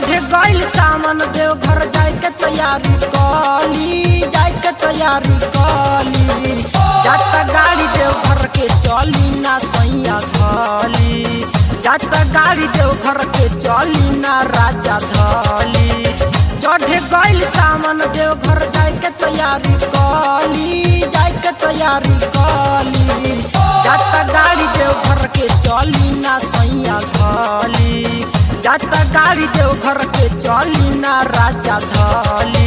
चढ़े गइल सामान देव घर जाए के तैयारी कली जाए के तैयारी कली जाता गाड़ी देव घर के चली ना सैया धली जाता गाड़ी देव घर के चली ना राजा धली चढ़े गइल सामान देव घर जाए के तैयारी कली जाए के तैयारी कली जाता गाड़ी देव घर के चली ना सैया धली जाता गाड़ी देव घर के चली ना राजा धली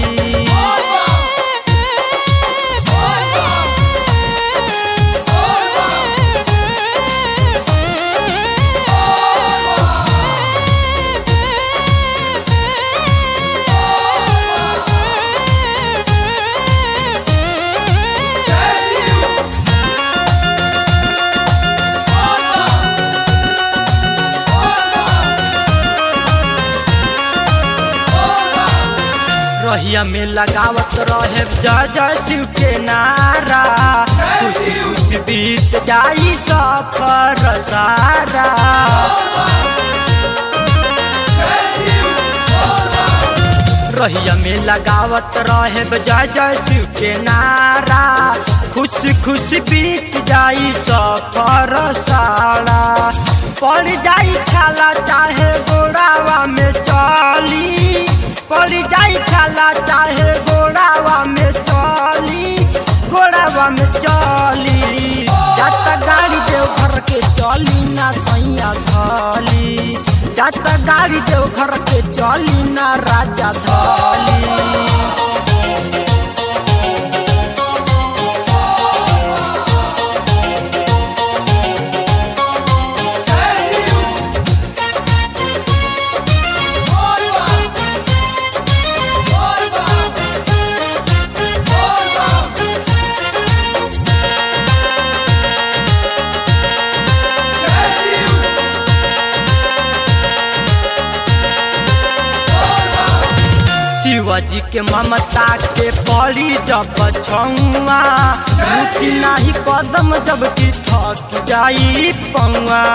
रहिया में लगावत रहे जय जय शिव के नारा खुशी खुशी बीत जाई सफर सारा रहिया में लगावत रहे जय जय शिव के नारा खुशी खुशी बीत जाई सफर सारा पड़ जाई छाला चाहे गोड़ावा में चली पड़ जाई छाला चाहे गोड़ावा में चली गोड़ावा में चली जाता गाड़ी देव घर के चली ना सैया धली जाता गाड़ी देव घर के चली ना राजा धली शिवाजी के ममता के पड़ी जब छुआ रुचि नाही कदम जब की थक जाई पौआ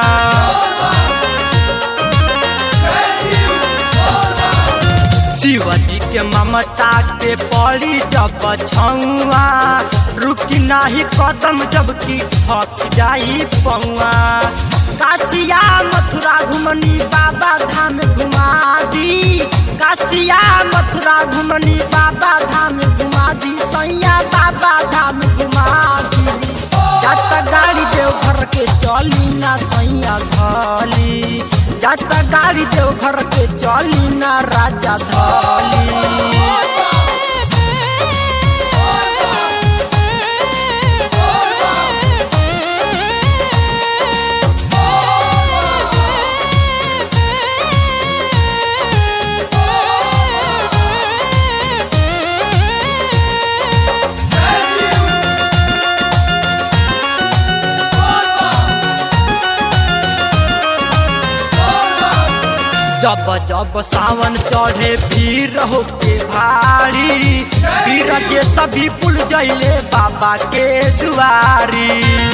शिवाजी के ममता के पड़ी जब छुआ रुकी नाही कदम जब की थक जाई पौआ काशिया मथुरा घुमनी बाबा धाम घुमा दी काशिया मथुरा घुमनी बाबा धाम घुमा दी सैया बाबा धाम घुमा दी जाता गाड़ी देव घर के चली ना सैया धली जाता गाड़ी देव घर के चली ना राजा धली जब जब सावन चढ़े भीड़ हो के भारी भीड़ के सभी पुल जैले बाबा के दुआरी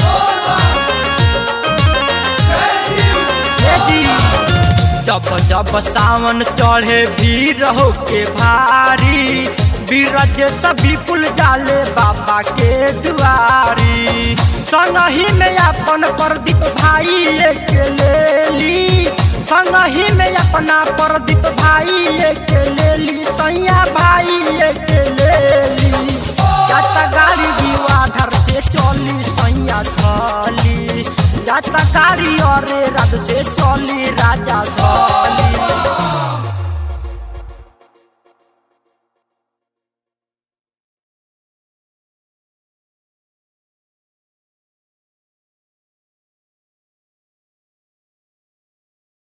हे जी, जब जब सावन चढ़े भीड़ हो के भारी बीरज सभी पुल जाले बाबा के दुआरी संगही में अपन प्रदीप भाई लेके ले ली संगही में अपना प्रदीप भाई लेके ले ली सैया भाई लेके ले ली जाता गाड़ी दीवाधर से चली सैया धली जाता गाड़ी और रथ से चली राजा धली